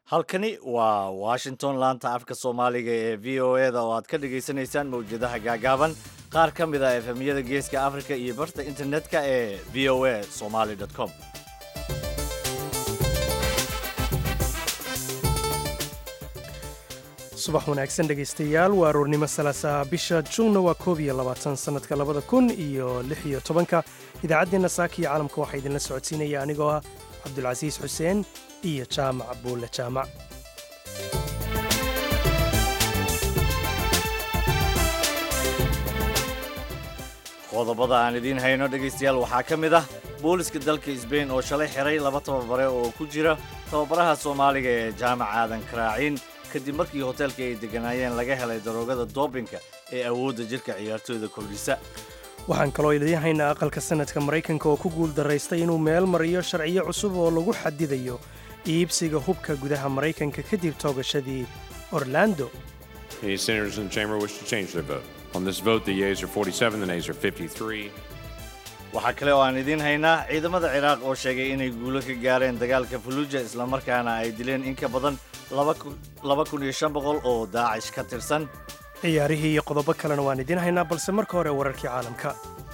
halkani waa washington laanta afka soomaaliga ee v o e da oo aad ka dhagaysanaysaan mawjadaha gaagaaban qaar ka mid a efemyada geeska africa iyo barta internetka ee v o a somaly com subax wanaagsan dhegaystayaal waa aroornimo salaasaha bisha juunna waa koob iyo labaatan sannadka labada kun iyo lix iyo tobanka idaacaddeenna saaka iyo caalamka waxaa idinla socodsiinaya anigoo ah cabdulcasiis xuseen iyo jaamac buulle jaamac qodobada aan idiin hayno dhegaystayaal waxaa ka mid ah booliska dalka sbain oo shalay xiray laba tababare oo ku jira tababaraha soomaaliga ee jaamac aadan karaaciin kadib markii hoteelka ay degganaayeen laga helay daroogada doobinka ee awoodda jirka ciyaartooyda kordhisa waxaan kaloo idiin haynaa aqalka sanadka maraykanka oo ku guul daraystay inuu meel mariyo sharciyo cusub oo lagu xadidayo iibsiga hubka gudaha maraykanka kadib toogashadii orlando Any senators in the chamber wish to change their vote? On this vote, the yeas are 47, the nays are 53. waxaa kale oo aan idiin haynaa ciidamada ciraaq oo sheegay inay guulo ka gaareen dagaalka fuluuja islamarkaana ay dileen in ka badan laba kun iyo shan boqol oo daacish ka tirsan ciyaarihii iyo qodobo kalena waan idiin haynaa balse marka hore wararkii caalamka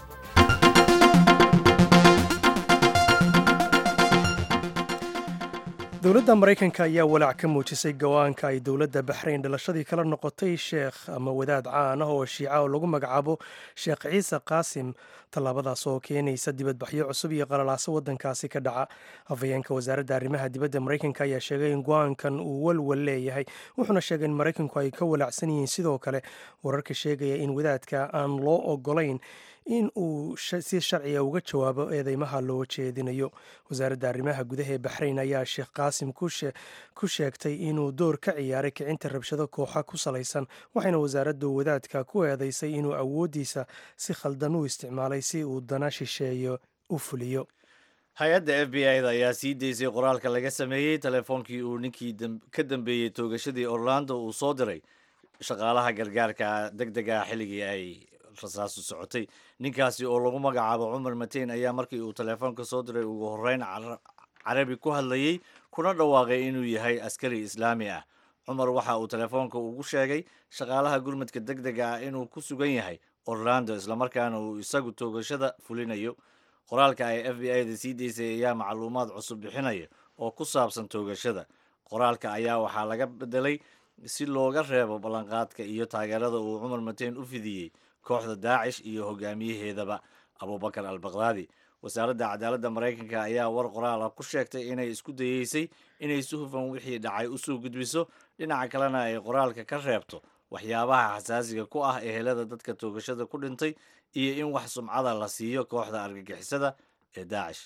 dowladda maraykanka ayaa walaac ka muujisay go'aanka ay dowladda baxrayn dhalashadii kala noqotay sheekh ama wadaad caan ah oo shiica oo lagu magacaabo sheekh ciise qaasim tallaabadaas oo keenaysa dibadbaxyo cusub iyo qalalaaso waddankaasi ka dhaca hafayeenka wasaaradda arrimaha dibadda maraykanka ayaa sheegay in go'aankan uu walwal leeyahay wuxuuna sheegay in maraykanku ay ka walaacsan yihiin sidoo kale wararka sheegaya in wadaadka aan loo ogolayn in uu si sharciga uga jawaabo eedeymaha loo jeedinayo wasaaradda arrimaha gudaha ee baxrayn ayaa sheekh qaasim ku sheegtay inuu door ka ciyaaray kicinta rabshado kooxa ku salaysan waxayna wasaaraddu wadaadka ku eedaysay inuu awooddiisa si khaldan u isticmaalay si uu dana shisheeyo u fuliyo hay-adda f b i da ayaa sii daysay qoraalka laga sameeyey teleefoonkii uu ninkii ka dambeeyey toogashadii orlando uu soo diray shaqaalaha gargaarka deg dega xilligii ay rasaasu socotay ninkaasi oo lagu magacaabo cumar mateyn ayaa markii uu teleefoonka soo diray ugu horreyn carabi ku hadlayey kuna dhawaaqay inuu yahay askari islaami ah cumar waxa uu teleefoonka ugu sheegay shaqaalaha gurmadka deg dega ah inuu ku sugan yahay orlando islamarkaana uu isagu toogashada fulinayo qoraalka ay f b i da sii daysay ayaa macluumaad cusub bixinaya oo ku saabsan toogashada qoraalka ayaa waxaa laga bedelay si looga reebo ballanqaadka iyo taageerada uu cumar mateyn u fidiyey kooxda daacish iyo hogaamiyaheedaba abubakar al bakdaadi wasaaradda cadaaladda maraykanka ayaa war qoraal ah ku sheegtay inay isku dayeysay inay si hufan wixii dhacay usoo gudbiso dhinaca kalena ay qoraalka ka reebto waxyaabaha xasaasiga ku ah ehelada dadka toogashada ku dhintay iyo in wax sumcada la siiyo kooxda argagixisada ee daacish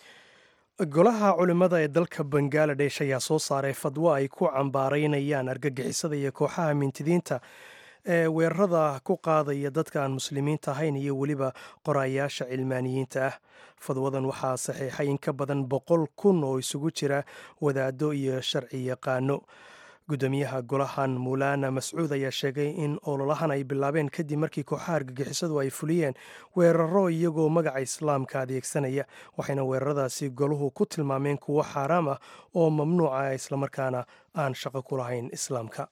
golaha culimmada ee dalka bangaladesh ayaa soo saaray fadwo ay ku cambaaraynayaan argagixisada iyo kooxaha mintidiinta ee weerarada ku qaadaya dadka aan muslimiinta ahayn iyo weliba qorayaasha cilmaaniyiinta ah fadwadan waxaa saxiixay in ka badan boqol kun oo isugu jira wadaado iyo sharci yaqaano gudoomiyaha golahan muulaana mascuud ayaa sheegay in ololahan ay bilaabeen kadib markii kooxaha argagixisadu ay fuliyeen weeraro iyagoo magaca islaamka adeegsanaya waxayna weeraradaasi goluhu ku tilmaameen kuwo xaaraam ah oo mamnuuca islamarkaana aan shaqo ku lahayn islaamka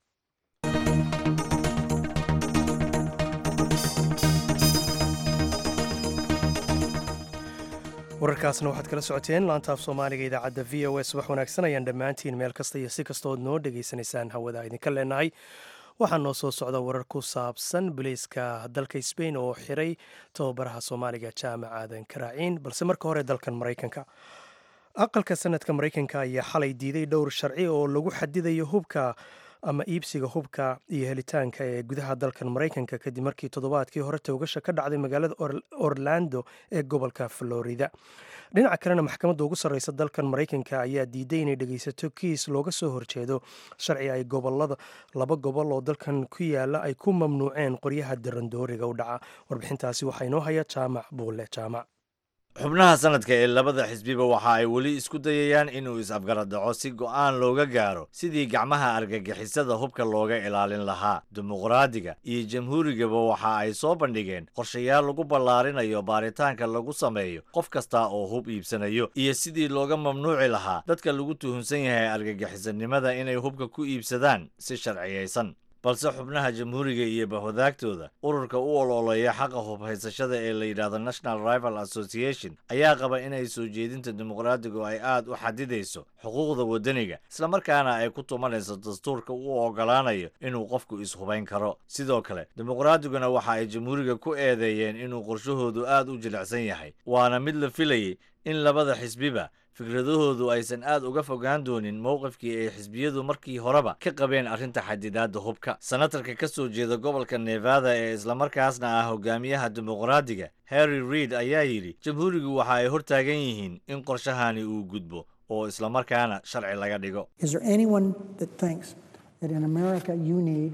wararkaasna waxaad kala socoteen laanta af soomaaliga idaacadda v o a subax wanaagsan ayaan dhammaantiin meel kasta iyo si kastood noo dhegaysanaysaan hawada idinka leenahay waxaa noo soo socda warar ku saabsan biliiska dalka sbain oo xiray tababaraha soomaaliga jaamac aadan karaaciin balse marka hore dalkan maraykanka aqalka sanadka maraykanka ayaa xalay diiday dhowr sharci oo lagu xadidayo hubka ama iibsiga hubka iyo helitaanka ee gudaha dalkan maraykanka kadib markii toddobaadkii hore toogasha ka dhacday magaalada orlando ee gobolka florida dhinaca kalena maxkamadda ugu sarreysa dalkan maraykanka ayaa diiday inay dhegeysato kiis looga soo horjeedo sharci ay gobolada laba gobol oo dalkan ku yaala ay ku mamnuuceen qoryaha darandooriga u dhaca warbixintaasi waxaa inoo haya jaamac buulle jaamac xubnaha sanadka ee labada xisbiba waxa ay weli isku dayayaan inuu is-afgarad dhaco si go'aan looga gaaro sidii gacmaha argagixisada hubka looga ilaalin lahaa dimuqraadiga iyo jamhuurigaba waxa ay soo bandhigeen qorshayaal lagu ballaarinayo baaritaanka lagu sameeyo qof kasta oo hub iibsanayo iyo sidii looga mamnuuci lahaa dadka lagu tuhunsan yahay argagixisanimada inay hubka ku iibsadaan si sharciyaysan balse xubnaha jamhuuriga iyo bahwadaagtooda ururka u ololeeya xaqa hubhaysashada ee la yidhaahdo national rival association ayaa qaba inay soo jeedinta dimuqraadigu ay aad u xadidayso xuquuqda waddaniga islamarkaana ay ku tumanayso dastuurka u ogolaanayo inuu qofku is-hubayn karo sidoo kale dimuqraadiguna waxa ay jamhuuriga ku eedeeyeen inuu qorshahoodu aad u jilicsan yahay waana mid la filayay in labada xisbiba fikradahoodu aysan aad uga fogaan doonin mowqifkii ay xisbiyadu markii horeba ka qabeen arrinta xadidaadda hubka senatarka ka soo jeeda gobolka nevada ee islamarkaasna ah hogaamiyaha dimuqraadiga harry reid ayaa yidhi jamhuurigu waxa ay hortaagan yihiin in qorshahani uu gudbo oo islamarkaana sharci laga dhigo Is there anyone that thinks that in America you need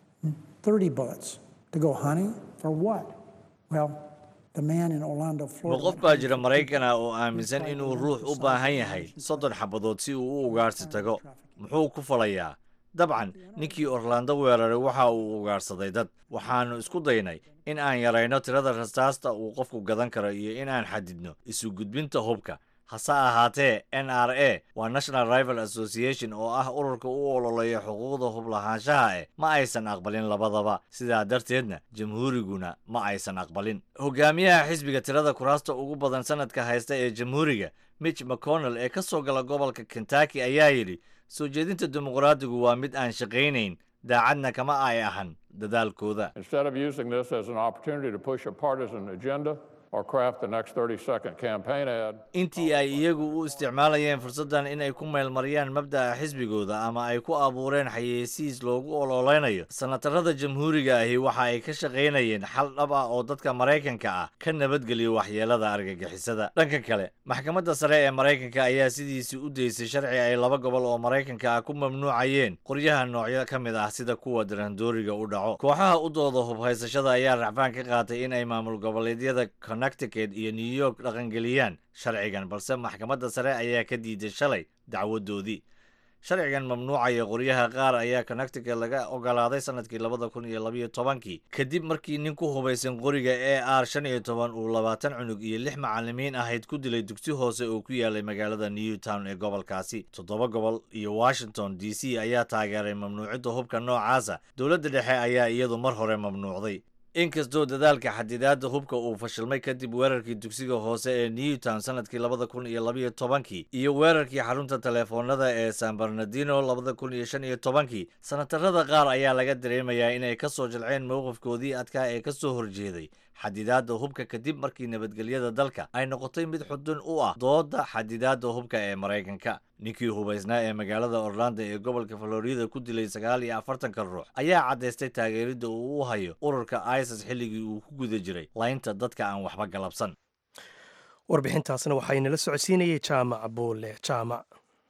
30 bullets to go hunting? For what? Well, the man in Orlando, ma Florida. qof baa jira maraykan ah oo aaminsan inuu ruux u baahan yahay soddon xabadood si uu u ugaarsi tago muxuu ku falayaa dabcan ninkii orlando weeraray waxa uu ugaarsaday dad waxaannu isku daynay in aan yarayno tirada rasaasta uu qofku gadan karo iyo in aan xadidno isu gudbinta hubka hase ahaatee n r a waa national rival association oo ah ururka u ololeeya xuquuqda hub lahaanshaha eh ma aysan aqbalin labadaba sidaa darteedna jamhuuriguna ma aysan aqbalin hogaamiyaha xisbiga tirada kuraasta ugu badan sanadka haysta ee jamhuuriga mitch mcconnell ee ka soo gala gobolka kentucky ayaa yidhi soo jeedinta dimuqraadigu waa mid aan shaqaynayn daacadna kama ay ahan dadaalkooda Instead of using this as an opportunity to push a partisan agenda or craft the next 30 second campaign ad, intii ay iyagu u isticmaalayeen fursaddan inay ku meelmariyaan mabda'a xisbigooda ama ay ku abuureen xayeysiis loogu ololeynayo sanatarada jamhuuriga ahi waxa ay ka shaqaynayeen xal dhab ah oo dadka maraykanka ah ka nabadgeliyo waxyeelada argagixisada dhanka kale maxkamadda sare ee maraykanka ayaa sidiisii u daysay sharci ay laba gobol oo maraykanka ah ku mamnuucayeen qoryaha noocyo ka mid ah sida kuwa darandooriga u dhaco kooxaha u dooda hubhaysashada ayaa racfaan ka qaatay in ay maamul goboleedyada connecticut iyo new york dhaqangeliyaan sharcigan balse maxkamadda sare ayaa ka diiday shalay dacwadoodii sharcigan mamnuucaya qoryaha qaar ayaa connecticut laga ogolaaday sanadkii labada kun iyo labayo tobankii kadib markii nin ku hubaysan qoriga e r shan iyo toban uu labaatan cunug iyo lix macalimiin ahayd ku dilay dugsi hoose oo ku yaalay magaalada newtown ee gobolkaasi toddoba gobol iyo washington d c ayaa taageeray mamnuucidda hubka noocaasa dowladda dhexe ayaa iyadu mar hore mamnuucday inkastoo dadaalka xadidaadda hubka uu fashilmay kadib weerarkii dugsiga hoose ee newtown sanadkii labada kun iyo labayo tobankii iyo weerarkii xarunta teleefoonada ee san bernardino labada kun iyo shan iyo tobankii sanatarada qaar ayaa laga dareemayaa inay ka soo jilceen mowqifkoodii adkaa ee ka soo horjeeday xadidaadda hubka kadib markii nabadgelyada dalka ay noqotay mid xudun u ah dooda xadidaadda hubka ee maraykanka ninkii hubaysnaa ee magaalada orlando ee gobolka florida ku dilay sagaal iyo afartanka ruux ayaa caddaystay taageeridda uu u hayo ururka isis xilligii uu ku guda jiray laynta dadka aan waxba galabsan warbixintaasna waxaa inala socodsiinayay jaamac buule jaamac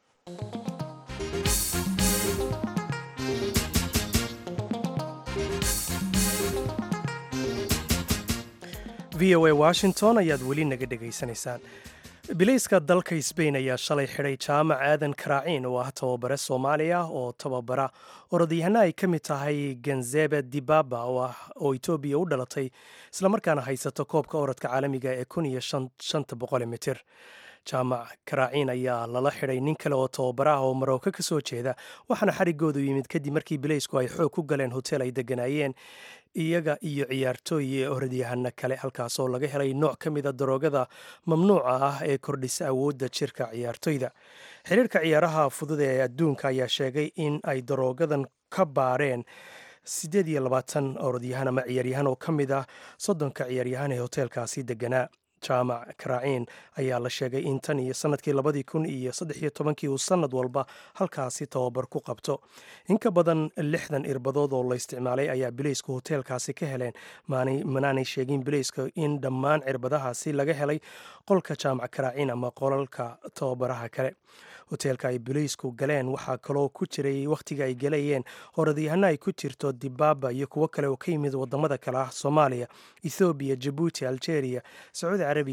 v o a washington ayaad weli naga dhegaysanaysaan bilayska dalka sbain ayaa shalay xidhay jaamac aadan karaaciin oo ah tababare soomaaliya oo tababara orodyahanna ay ka mid tahay ganzebe dibaba oo etoobiya u dhalatay islamarkaana haysato koobka orodka caalamiga ee kun iyo shanta boqol mitir jaamac karaaciin ayaa lala xidhay nin kale oo tababaraah oo marooka ka soo jeeda waxaana xarigoodu yimid kadib markii bilaysku ay xoog ku galeen hotel ay deganaayeen iyaga iyo ciyaartooy ee orodyahano kale halkaasoo laga helay nooc ka mida daroogada mamnuuca ah ee kordhisa awoodda jirka ciyaartoyda xiriirka ciyaaraha fudud ee adduunka ayaa sheegay in ay daroogadan ka baareen siddeed iyo labaatan orodyahan ama ciyaaryahan oo ka mid ah soddonka ciyaaryahan ee hoteelkaasi deganaa jaamac karaaciin ayaa la sheegay in tan iyo sanadkii labadii kun iyo saddex iyo tobankii uu sanad walba halkaasi tababar ku qabto in ka badan lixdan irbadood oo la isticmaalay ayaa bileysku hoteelkaasi ka heleen manaanay sheegin bileyska in dhammaan cirbadahaasi laga helay qolka jaamac karaaciin ama qolalka tababaraha kale hoteelka ay bileysku galeen waxaa kaloo ku jiray wakhtiga ay galayeen horadyahano ay ku jirto dibaba iyo kuwo kale oo ka yimid wadamada kale ah soomaaliya ethoobiya jabuuti algeria sacuudi carabiya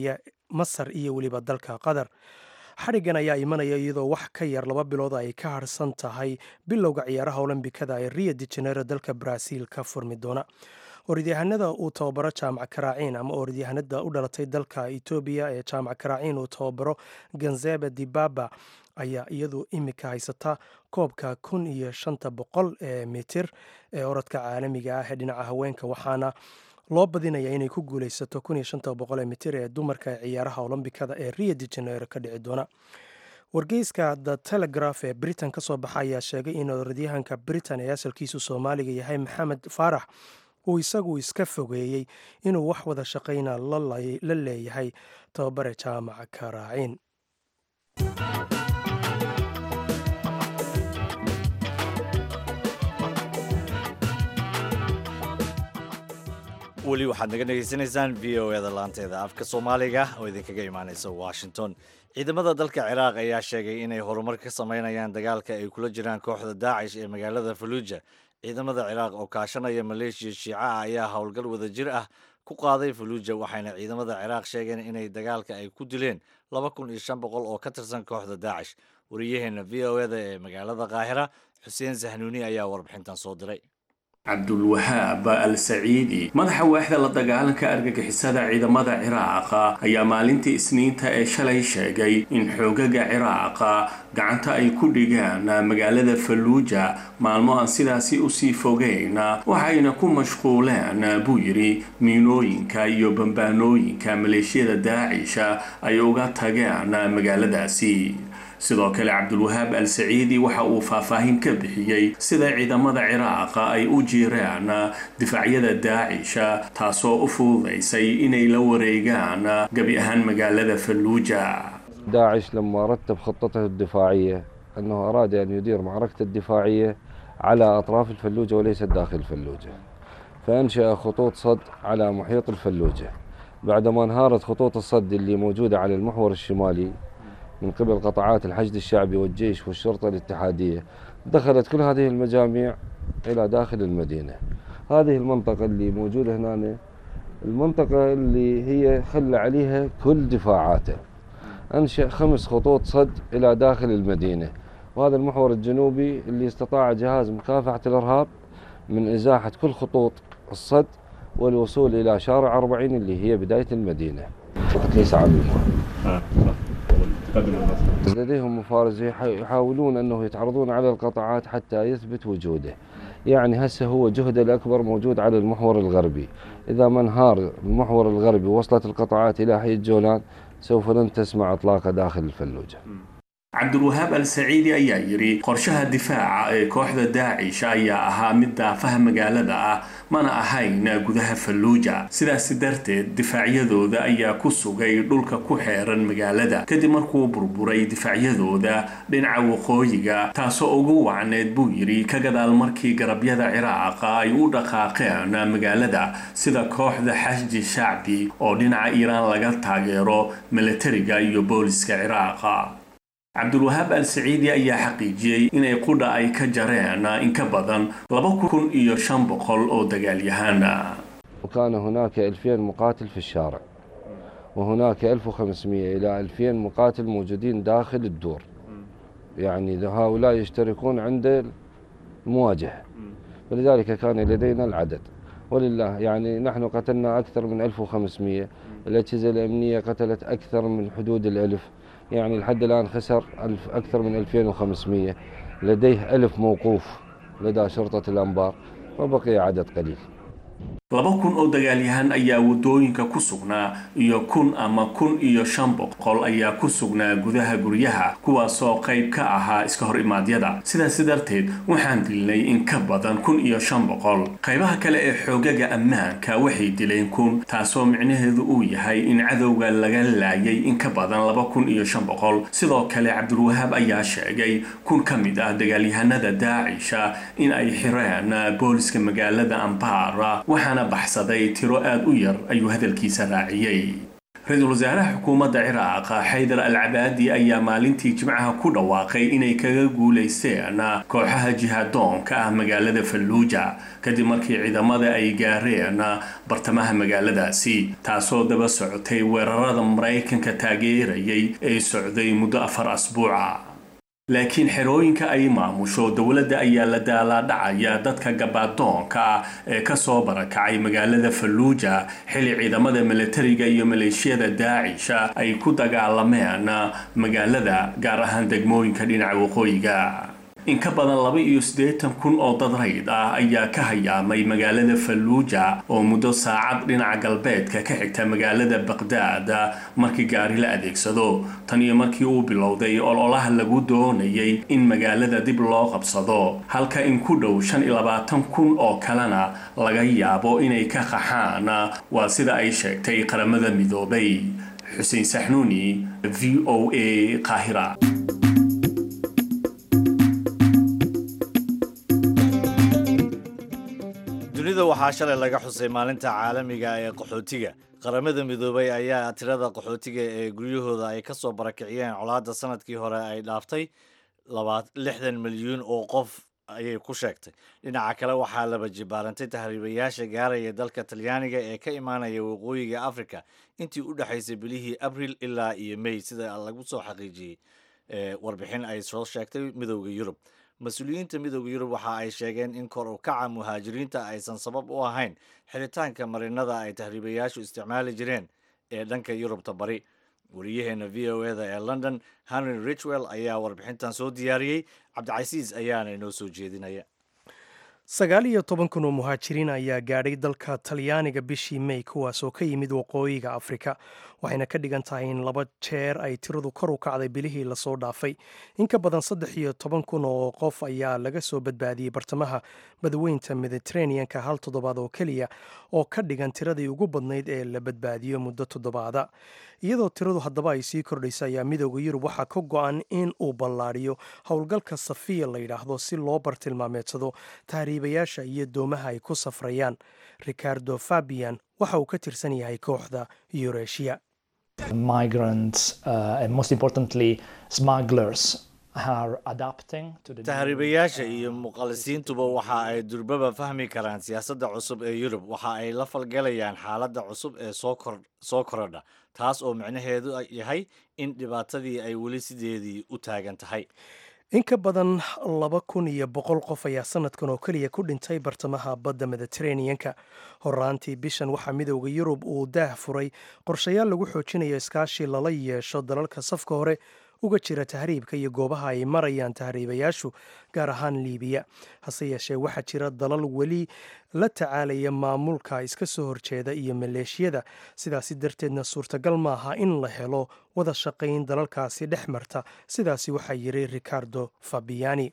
masar iyo weliba dalka qatar xadhiggan ayaa imanaya iyadoo wax ka yar laba bilood ay ka harsan tahay bilowga ciyaaraha olombikada ee rio de janeiro dalka brazil ka furmi doona orodyahanada uu tababaro jaamac karaaciin ama orodyahanada u dhalatay dalka etoobiya ee jaamac karaaciin uu tababaro ganzebe dibaba ayaa iyadu imika haysata koobka kun iyo shanta boqol ee mitir ee orodka caalamiga ah ee dhinaca haweenka waxaana loo badinaya inay ku guuleysato kun iyo shanta boqol ee mitir ee dumarka ee ciyaaraha olombikada ee rio de janeiro ka dhici doona wargeyska the telegraph ee britain ka soo baxa ayaa sheegay in orodyahanka britain ee asalkiisu soomaaliga yahay maxamed faarax uu isagu iska fogeeyey inuu wax wada shaqayna la leeyahay tababare jaamaca karaaciin weli waxaad naga dhegaysanaysaan v o eda laanteeda afka soomaaliga oo idinkaga imaaneysa washington ciidamada dalka ciraaq ayaa sheegay inay horumar ka sameynayaan dagaalka ay kula jiraan kooxda daacish ee magaalada faluuja ciidamada ciraaq oo kaashanaya maleeshiya shiica ah ayaa howlgal wadajir ah ku qaaday faluuja waxayna ciidamada ciraaq sheegeen inay dagaalka ay ku dileen laba kun iyo shan boqol oo ka tirsan kooxda daacish wariyaheena v o eda ee magaalada qaahira xuseen sahnuuni ayaa warbixintan soo diray cabdulwahaab al saciidi madaxa waaxda la dagaalanka argagixisada ciidamada ciraaqa ayaa maalintii isniinta ee shalay sheegay in xoogaga ciraaqa gacanta ay ku dhigaan magaalada falluuja maalmo aan sidaasi usii fogeyn waxayna ku mashquuleen buu yidhi miinooyinka iyo bambaanooyinka maleeshiyada daacisha ay uga tageen magaaladaasi sidoo kale cabdulwahaab al saciidi waxa uu faahfaahin ka bixiyey sida ciidamada ciraaqa ay u jiraan difaacyada daacisha taasoo u fududaysay inay la wareegaan gebi ahaan magaalada falluuja داعش لما رتب خطته الدفاعية أنه أراد أن يدير معركة الدفاعية على أطراف الفلوجة وليس داخل الفلوجة فأنشأ خطوط صد على محيط الفلوجة بعدما انهارت خطوط الصد اللي موجودة على المحور الشمالي من قبل قطاعات الحشد الشعبي والجيش والشرطة الاتحادية دخلت كل هذه المجاميع إلى داخل المدينة هذه المنطقة اللي موجودة هنا المنطقة اللي هي خلى عليها كل دفاعاته أنشأ خمس خطوط صد إلى داخل المدينة وهذا المحور الجنوبي اللي استطاع جهاز مكافحة الإرهاب من إزاحة كل خطوط الصد والوصول إلى شارع 40 اللي هي بداية المدينة فقط ليس على المحور لديهم مفارزة يحاولون أنه يتعرضون على القطاعات حتى يثبت وجوده يعني هسه هو جهده الأكبر موجود على المحور الغربي إذا ما انهار المحور الغربي وصلت القطاعات إلى حي الجولان سوف لن تسمع إطلاقه داخل الفلوجة cabdulwahaab al saciidi ayaa yidhi qorshaha difaaca ee kooxda daacish ayaa ahaa mid daafaha magaalada ah mana ahayn gudaha falluuja sidaasi darteed difaacyadooda ayaa ku sugay dhulka ku xeeran magaalada kadib markuu burburay difaacyadooda dhinaca waqooyiga taasoo ugu wacneed buu yidhi ka gadaal markii garabyada ciraaqa ay u dhaqaaqeen magaalada sida kooxda xashji shacbi oo dhinaca iiraan laga taageero milatariga iyo booliska ciraaqa cabdulwahaab al saciidi ayaa xaqiijiyey inay qudha ay ka jareen in ka badan laba kun iyo shan boqol oo dagaalyahaan وكان هناك 2000 مقاتل في الشارع وهناك 1500 إلى 2000 مقاتل موجودين داخل الدور يعني هؤلاء يشتركون عند المواجهة ولذلك كان لدينا العدد ولله يعني نحن قتلنا أكثر من 1500 الأجهزة الأمنية قتلت أكثر من حدود الألف يعني لحد الآن خسر ألف أكثر من 2500 لديه ألف موقوف لدى شرطة الأنبار وبقي عدد قليل laba kun oo dagaalyahan ayaa waddooyinka ku sugnaa iyo kun ama kun iyo shan boqol ayaa ku sugnaa gudaha guryaha kuwaasoo qayb ka ahaa iska hor imaadyada sidaasi darteed waxaan dilnay in ka badan kun iyo shan boqol qaybaha kale ee xoogaga ammaanka waxay dileen kun taasoo micnaheedu uu yahay in cadowga laga laayay in ka badan laba kun iyo shan boqol sidoo kale cabdulwahaab ayaa sheegay kun ka mid ah dagaalyahanada daacisha in ay xireen booliska magaalada ambara waxaana baxsaday tiro aad u yar ayuu hadalkiisa raaciyey ra-iisul wasaaraha xukuumadda ciraaq xaydar al cabaadi ayaa maalintii jimcaha ku dhawaaqay inay kaga guulaysteen kooxaha jihaadoonka ah magaalada falluuja kadib markii ciidamada ay gaareen bartamaha magaaladaasi taasoo daba socotay weerarada maraykanka taageerayay ee socday muddo afar asbuuca laakiin xerooyinka ay maamusho dowladda ayaa la daalaadhacaya dadka gabaadoonka ah ee kasoo barakacay magaalada falluuja xili ciidamada milatariga iyo maleeshiyada daacisha ay ku dagaalameen magaalada gaar ahaan degmooyinka dhinaca waqooyiga in ka badan laba iyo siddeetan kun oo dad rayd ah ayaa ka hayaamay magaalada falluuja oo muddo saacad dhinaca galbeedka ka xigta magaalada baqdaad markii gaari la adeegsado tan iyo markii uu bilowday ololaha lagu doonayay in magaalada dib loo qabsado halka in ku dhow shan iyo labaatan kun oo kalena laga yaabo inay ka qaxaan waa sida ay sheegtay qaramada midoobay xuseen saxnuuni v o a qaahira dunida waxaa shalay laga xusay maalinta caalamiga ee qaxootiga qaramada midoobay ayaa tirada qaxootiga ee guryahooda ay kasoo barakiciyeen colaadda sanadkii hore ay dhaaftay lixdan milyuun oo qof ayay ku sheegtay dhinaca kale waxaa laba jibaarantay tahriibayaasha gaaraya dalka talyaaniga ee ka imaanaya waqooyiga africa intii u dhexaysay bilihii abril ilaa iyo mey sida lagu soo xaqiijiyey warbixin ay soo sheegtay midowda yurub mas-uuliyiinta midowda yurub waxa ay sheegeen in kor u kaca muhaajiriinta aysan sabab u ahayn xiritaanka marinada ay tahriibayaashu isticmaali jireen ee dhanka yurubta bari wariyaheena v o eda ee london henry richwell ayaa warbixintan soo diyaariyey cabdicasiis ayaana inoo soo jeedinaya sagaal iyo toban kun oo muhaajiriin ayaa gaadhay dalka talyaaniga bishii mey kuwaasoo ka yimid waqooyiga afrika waxayna ka dhigan tahay in laba jeer ay tiradu kor u kacday bilihii lasoo dhaafay in ka badan saddex iyo toban kun oo qof ayaa laga soo badbaadiyey bartamaha badweynta mediteraneanka hal toddobaad oo keliya oo ka dhigan tiradii ugu badnayd ee la badbaadiyo muddo toddobaada iyadoo tiradu haddaba ay sii kordhaysa ayaa midooda yurub waxaa ka go-an in uu ballaadhiyo howlgalka safiya la yidhaahdo si loo bartilmaameedsado tahriibayaasha iyo doomaha ay ku safrayaan ricardo fabian waxa uu ka tirsan yahay kooxda yureeshiya tahriibayaasha iyo muqalisiintuba waxa ay durbaba fahmi karaan siyaasadda cusub ee yurub waxa ay la falgalayaan xaaladda cusub ee soo korodha taas oo micnaheedu yahay in dhibaatadii ay weli sideedii u taagan tahay in ka badan laba kun iyo boqol qof ayaa sanadkan oo keliya ku dhintay bartamaha badda mediteraneanka horaantii bishan waxaa midowda yurub uu daah furay qorshayaal lagu xoojinayo iskaashi lala yeesho dalalka safka hore uga jira tahriibka iyo goobaha ay marayaan tahriibayaashu gaar ahaan liibiya hase yeeshee waxaa jira dalal weli la tacaalaya maamulka iska soo horjeeda iyo maleeshiyada sidaasi darteedna suurtagal maaha in la helo wada shaqayn dalalkaasi dhex marta sidaasi waxaa yiri ricardo fabiani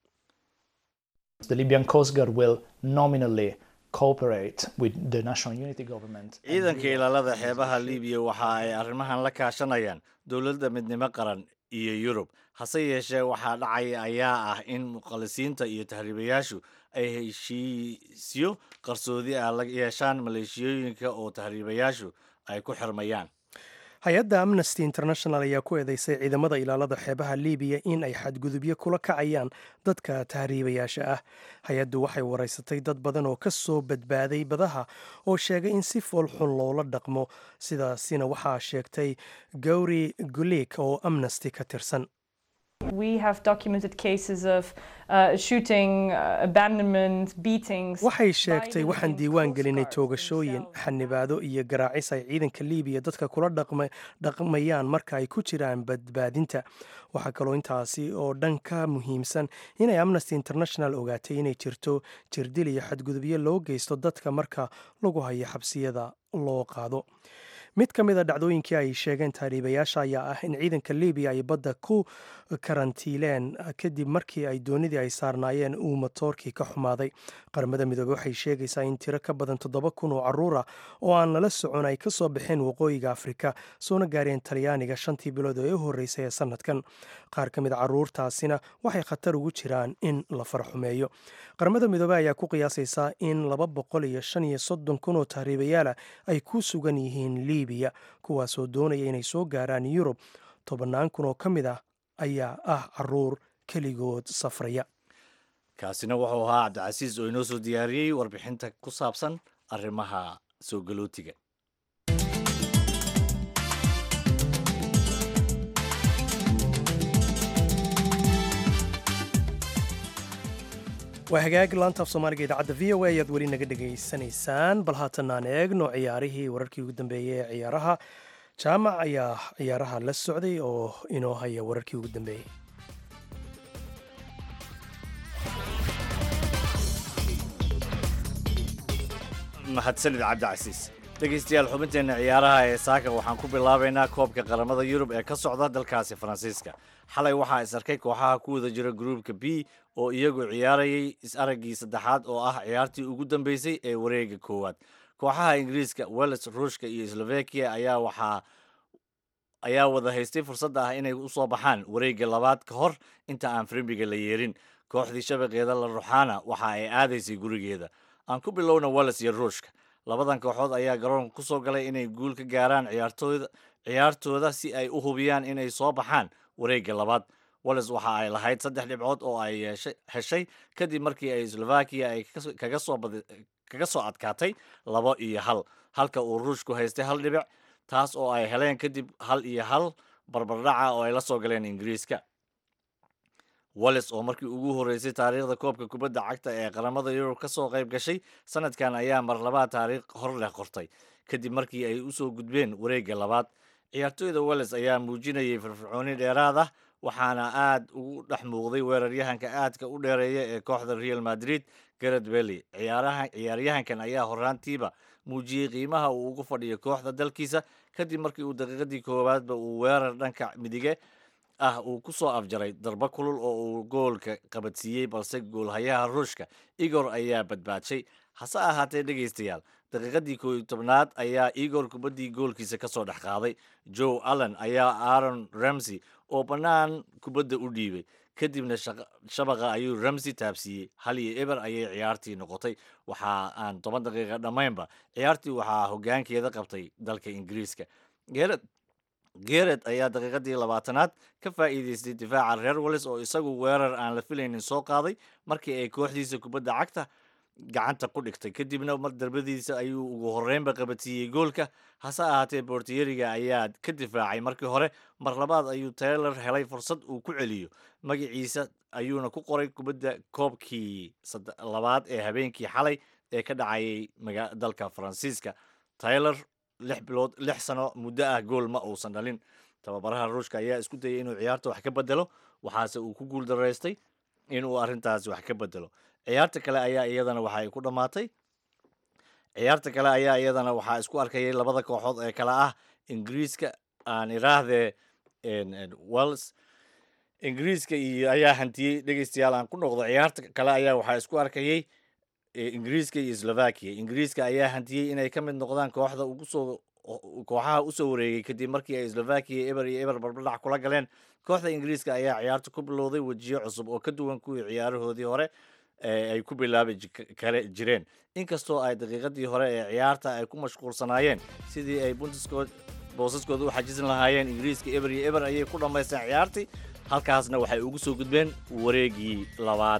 ciidanka ilaalada xeebaha libiya waxa ay arrimahan la kaashanayaan dowladda midnimo qaran iyo yurub hase yeeshee waxaa dhacaya ayaa ah in muqalisiinta iyo tahriibayaashu ay heshiisyo qarsoodi ah la yeeshaan maleeshiyooyinka oo tahriibayaashu ay ku xirmayaan hay-adda amnesty international ayaa ku eedeysay ciidamada ilaalada xeebaha libiya in ay xadgudubyo kula kacayaan dadka tahriibayaasha ah hay-addu waxay waraysatay dad badan oo ka soo badbaaday badaha oo sheegay in si foolxun loola dhaqmo sidaasina waxaa sheegtay gowri gulik oo amnesty ka tirsan waxay sheegtay waxaan diiwaan gelinay toogashooyin xanibaado iyo garaacis ay ciidanka libiya dadka kula dhaqmayaan marka ay ku jiraan badbaadinta waxaa kaloo intaasi oo dhan ka muhiimsan inay amnesty international ogaatay inay jirto jirdil iyo xadgudubyo loo geysto dadka marka lagu hayo xabsiyada loo qaado mid ka mid a dhacdooyinkii ay sheegeen tahriibayaasha ayaa ah in ciidanka libiya ay badda ku karantiileen kadib markii ay doonidii ay saarnaayeen uu matoorkii ka xumaaday qaramada midoobey waxay sheegaysaa in tiro ka badan toddoba kun oo caruur ah oo aan lala socon ay ka soo baxeen waqooyiga afrika soona gaareen talyaaniga shantii bilood ee u horreysay ee sanadkan qaar ka mid a caruurtaasina waxay khatar ugu jiraan in la farxumeeyo qaramada midoobey ayaa ku qiyaasaysaa in laba boqol iyo shan iyo soddon kun oo tahriibayaala ay ku sugan yihiin libiya kuwaasoo doonaya inay soo gaaraan yurub tobannaan kun oo ka mid ah ayaa ah caruur keligood safraya kaasina wuxuu ahaa cabdicasiis oo inoo soo diyaariyey warbixinta ku saabsan arrimaha soo galootiga waa hagaag laantaaf soomaaliga idaacadda v o a ayaad weli naga dhegaysanaysaan bal haatanaan eegno ciyaarihii wararkii ugu dambeeyey ee ciyaaraha jaamac ayaa ciyaaraha la socday oo inoo haya wararkii ugu dambeeyey mahadsanid cabdicasiis dhegaystayaal xubinteenna ciyaaraha ee saaka waxaan ku bilaabaynaa koobka qaramada yurub ee ka socda dalkaasi faransiiska xalay waxaa is arkay kooxaha ku wada jira gruupka b oo iyagu ciyaarayay is-araggii saddexaad oo ah ciyaartii ugu dambeysay ee wareega koowaad kooxaha ingiriiska welles ruushka iyo slovakia ayaa waxaa ayaa wada haystay fursadda ah inay usoo baxaan wareegga labaad ka hor inta aan frimbiga la yeerin kooxdii shabaqeeda la ruxaana waxa ay aadaysay gurigeeda aan ku bilowna welles iyo ruushka labadan kooxood ayaa garoonka ku soo galay inay guul ka gaaraan ciyaartooyda ciyaartooda si ay u hubiyaan inay soo baxaan wareegga labaad welles waxa ay lahayd saddex dhibcood oo ay yeeshay- heshay kadib markii ay slovakia ay kas- kaga soo badi- kaga soo adkaatay labo iyo hal halka uu ruushku haystay hal dhibic taas oo ay heleen kadib hal iyo hal barbardhaca oo ay la soo galeen ingiriiska walles oo markii ugu horreysay taariikhda koobka kubadda cagta ee qaramada yurub ka soo qayb gashay sanadkan ayaa mar labaad taariikh hor leh qortay kadib markii ay usoo gudbeen wareegga labaad ciyaartooyda welles ayaa muujinayay firfircooni dheeraad ah waxaana aad ugu dhex muuqday weeraryahanka aadka u dheereeya ee kooxda real madrid garet belly ciyaaraha ciyaaryahankan ayaa horaantiiba muujiyey qiimaha uu ugu fadhiyo kooxda dalkiisa kadib markii uu daqiiqadii koowaadba uu weerar dhanka midige ah uu ku soo afjaray darbo kulul oo uu goolka qabadsiiyey balse goolhayaha ruushka igor ayaa badbaadshay hase ahaatee dhegaystayaal daqiiqadii koob iyo tobnaad ayaa igor kubaddii goolkiisa ka soo dhex qaaday joe allen ayaa aaron ramsey oo bannaan kubadda u dhiibay kadibna shaqa- shabaqa ayuu ramsey taabsiiyey hal iyo eber ayay ciyaartii noqotay waxa aan toban daqiiqa dhammaynba ciyaartii waxaa hoggaankeeda qabtay dalka ingiriiska geerad gered ayaa daqiiqadii labaatanaad ka faa'iideystay difaaca reer wallis oo isagu weerar aan la filaynin soo qaaday markii ay kooxdiisa kubadda cagta gacanta ku dhigtay kadibna mar darbadiisa ayuu ugu horreynba qabadsiiyey goolka hase ahaatee bortiyeriga ayaa ka difaacay markii hore mar labaad ayuu taylor helay fursad uu ku celiyo magaciisa ayuuna ku qoray kubadda koobkii sadde- labaad ee habeenkii xalay ee ka dhacayay maga- dalka faransiiska taylor lix bilood lix sano muddo ah gool ma uusan dhalin tababaraha ruushka ayaa isku dayay inuu ciyaarta wax ka bedelo waxaase uu ku guul daraystay inuu arrintaasi wax ka bedelo ciyaarta kale ayaa iyadana waxa ay ku dhammaatay ciyaarta kale ayaa iyadana waxaa isku arkayay labada kooxood ee kale ah ingiriiska aan iraahdee wells ingiriiska iyo ayaa hantiyey dhegeystayaal aan ku noqdo ciyaarta kale ayaa waxaa isku arkayay ee ingiriiska iyo slovakia ingiriiska ayaa hantiyey inay ka mid noqdaan kooxda ugu soo kooxaha usoo wareegay kadib markii ay slovakia eber iyo eber barbardhac kula galeen kooxda ingiriiska ayaa ciyaarta ku bilowday wejiyo cusub oo ka duwan kuwii ciyaarahoodii hore ee ay ku bilaabi ji- kale jireen inkastoo ay daqiiqadii hore ee ciyaarta ay ku mashquulsanaayeen sidii ay buntiskood boosaskooda u xajisan lahaayeen ingiriiska eber iyo eber ayay ku dhammaysteen ciyaartii halkaasna waxay ugu soo gudbeen wareegii labaad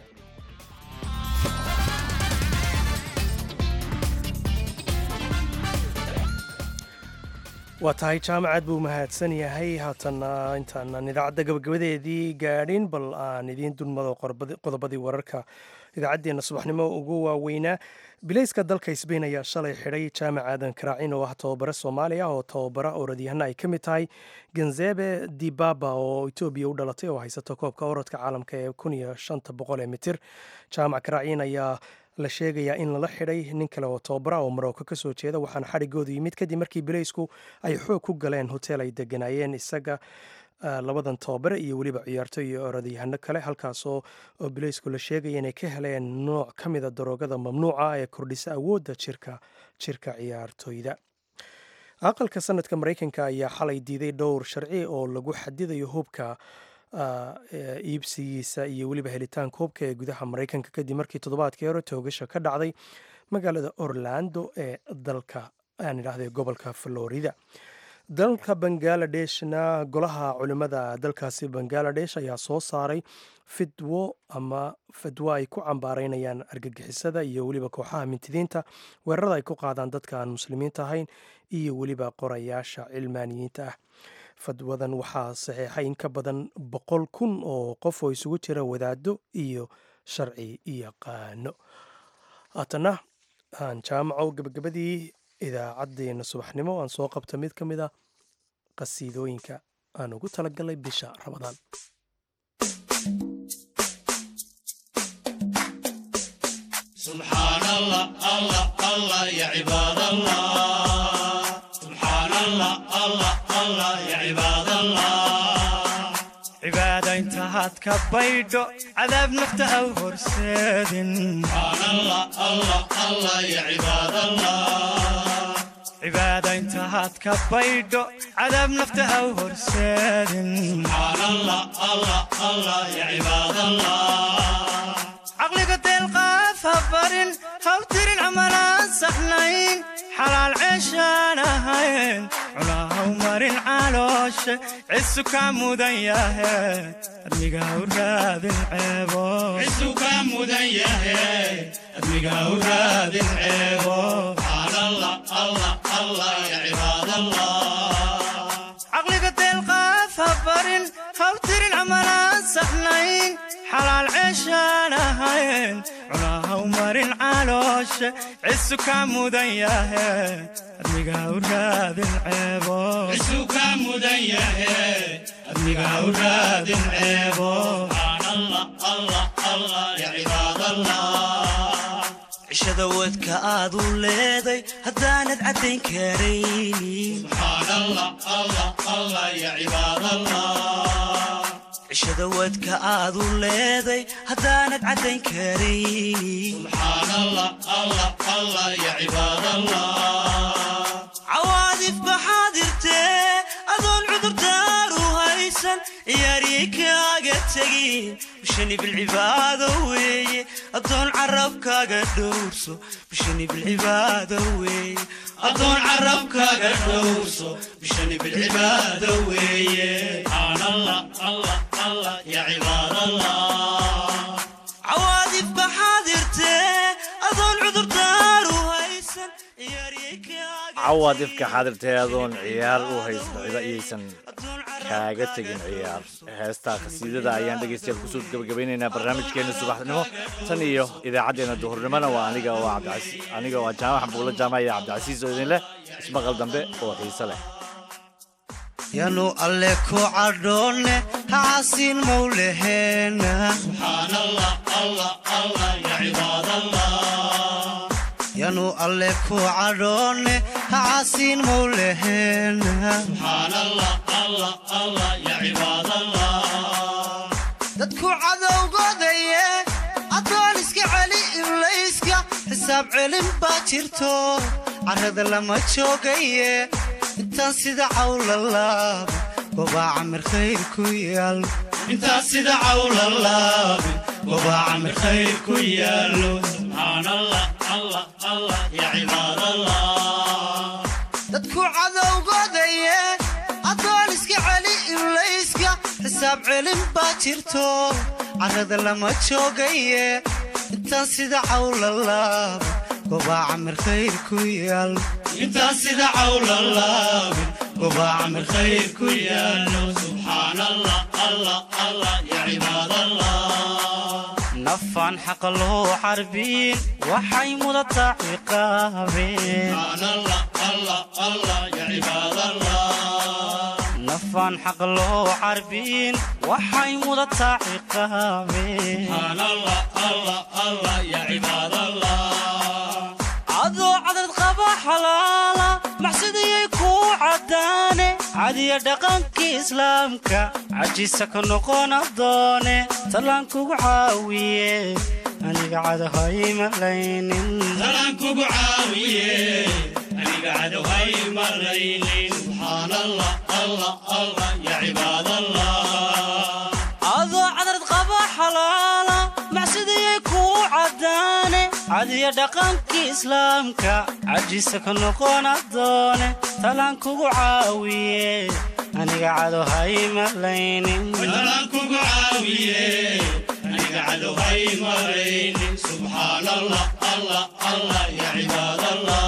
waa tahay jaamacad buu mahadsan yahay haatana intaanan idaacadda gabagabadeedii gaadhin bal aan idiin dulmado qorbadi- qodobadii wararka idaacaddeenna subaxnimo ugu waaweynaa bilayska dalka sbain ayaa shalay xidhay jaamac aadan karaacin oo ah tababare soomaaliya oo tababara orodyahanna ay ka mid tahay ganzebe dibaba oo etoobiya u dhalatay oo haysata koobka orodka caalamka ee kun iyo shanta boqol ee mitir jaamac karaacin ayaa la sheegayaa in lala xidhay nin kale oo tababara oo marocco ka soo jeeda waxaana xadhigoodu yimid kadib markii bilaysku ay xoog ku galeen hotel ay deganaayeen isaga ah, labadan tababare iyo weliba ciyaartoy iyo orodyahano kale halkaasoo oo bilaysku la sheegaya inay ka heleen nooc ka mida daroogada mamnuuca ee kordhisa awoodda jirka jirka ciyaartoyda aqalka sanadka maraykanka ayaa xalay diiday dhowr sharci oo lagu xadidayo hubka ah, ee iibsigiisa iyo weliba helitaanka hubka ee gudaha maraykanka kadib markii toddobaadkii hore toogasha ka dhacday magaalada orlando ee dalka aan idhaahday gobolka florida dalka bangaaladeshna golaha culimmada dalkaasi bangaladesh ayaa soo saaray fidwo ama fidwo ay ku cambaareynayaan argagixisada iyo weliba kooxaha mintidiinta weerarada ay ku qaadaan dadka aan muslimiinta ahayn iyo weliba qorayaasha cilmaaniyiinta ah fadwadan waxaa saxiixay in ka badan boqol kun oo qof oo isugu jira wadaado iyo sharci yaqaano haatana aan jaamaco gebagabadii idaacaddeenna subaxnimo aan soo qabta mid ka mid a qasiidooyinka aan ugu talagalay bisha ramadaan سبحان الله الله الله يا عباد الله سبحان الله الله الله يا عباد الله عبادة انتهت كبيدو عذاب نفته أو هرسادن سبحان الله الله الله يا عباد الله عبادة انتهت كبيدو عذاب نفته أو هرسادن سبحان الله الله الله يا عباد الله عقلي قد القاف هبرن هوترن عملان سحنين حلال عيشان هين علاها ومرن عالوش عسك عمودن ياهي ارميقا وراد العيبو عزك مديه أدمقا وراد العيبو سبحان الله الله الله يا عباد الله عقلي قد القاف هبرن هوترن عملان سحنين حلال عيشان هين علاها ومرن عالوش عسك عمودن ياهي ارميقا وراد العيبو عزك مديه أدمقا وراد العيبو سبحان الله الله الله يا عباد الله cishada wadka aad u leeday haddaanad caddayn karaynin سبحان الله الله الله يا عباد الله cishada wadka aad u leeday haddaanad caddayn karaynin سبحان الله الله الله يا عباد الله cawaadif baxaadirtee adoon cudurdaar u haysan ciyaariyey kaaga tegin bishani bilcibaado weeye adoon carabkaaga dhowrso bishani bilcibaado weeye أدون عربك قدوسو بشني بالعبادة ويه سبحان الله الله الله يا عباد الله cawaadif baxaadirtee adoon cudurdaar u haysan ciyaariyey kaaga cawaad ifka xaadirtee adoon ciyaar u haysan cido iyaysan kaaga tegin ciyaar heestaa khasiidada ayaan dhegaystayaal kusoo gabagabaynaynaa barnaamijkeena subaxnimo tan iyo idaacaddeenna duhurnimona waa aniga oo cabdicasi aniga oo jaamac xambuulo jaamac iyo cabdicasiis oo idin leh ismaqal dambe oo xiise leh yanu alle ku cadhoonne hacasiin mawleheena سبحان الله الله الله يا عباد الله yanu alle ku cadhoonne hacasiin mawleheena سبحان الله الله الله يا عباد الله dadku cadowgodaye addoon iska celi iblayska xisaab celin baa jirto carrada lama joogaye intaan sida cawla laaba gobaa camir khayr ku yaal انت سيد عول الله وبا عمر خير كيالو سبحان الله الله الله يا عباد الله dadku cadowgodaye addoon iska celi iblayska xisaab celin baa jirto carrada lama joogaye intaan sida cawla laaba gobaa camir khayr ku yaal انت سيد عول الله وبا عمر خير كيالو سبحان الله الله الله يا عباد الله nafaan xaqa loo xarbiin waxay mudataa ciqaabeen سبحان الله الله الله يا عباد الله nafaan xaqa loo xarbiin waxay mudataa ciqaabeen سبحان الله الله الله يا عباد الله adoo cadad qaba xalaala maxsidayay kuu caddaane cadiya dhaqankii islaamka cajisa ka noqona doone tallaan kugu caawiye aniga cadahay malaynin سلام كوكو عاوية أنا قاعد وهاي مرينين سبحان الله الله الله يا عباد الله adoo cadad qaba xalaala maxsidayay kuu caddaane cadiya dhaqankii islaamka cajiisa ka noqon adoone talaan kugu caawiye aniga cado haymalaynin talaan kugu caawiye aniga cado haymalaynin subxaan allah allah allah ya cibaad allah